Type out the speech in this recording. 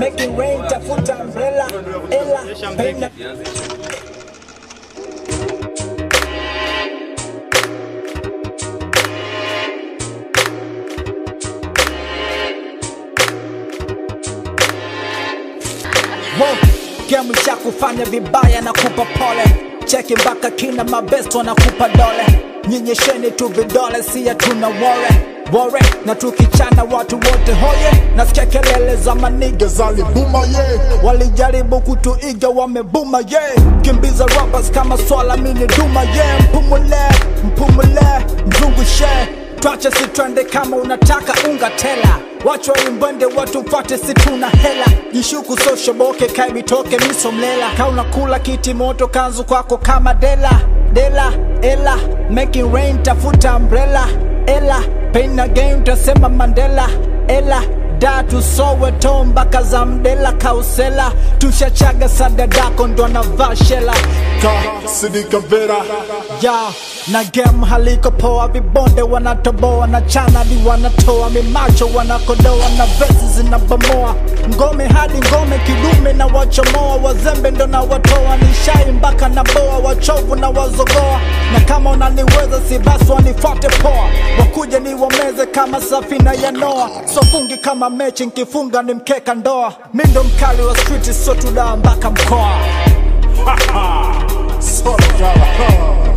making rain tafuta umbrella ela penda Wow, game isha kufanya vibaya na kupa pole cheki mpaka kina mabest wanakupa dole nyenyesheni tu vidole siya tuna wore wore na tukichana watu wote hoye nasikia kelele za maniga zalibuma ye walijaribu kutuiga wamebuma ye kimbiza rappers kama swala mini duma ye mpumule mpumule mzungushe twache sitwende kama unataka unga tela wachwa imbwende watu mfate situna hela jishuku soshoboke kaivitoke misomlela kaunakula kiti moto kanzu kwako kama dela dela ela making rain tafuta umbrella ela pain again utasema mandela ela da tusowe to mpaka za mdela kausela tushachaga sadadako ndo anavaa shela Ka Sidika Vera ya na game haliko poa, vibonde wanatoboa na chanadi wanatoa mimacho wanakodoa na vesi zinabomoa ngome hadi ngome kidume na wachomoa wazembe ndo na watoa nishai mpaka na boa wachovu na wazogoa na kama unaniweza si basi wanifuate poa wakuje ni wameze kama safina ya Noa sofungi kama mechi nkifunga ni mkeka ndoa mi ndo mkali wa street so tudaa mpaka mkoa Sort of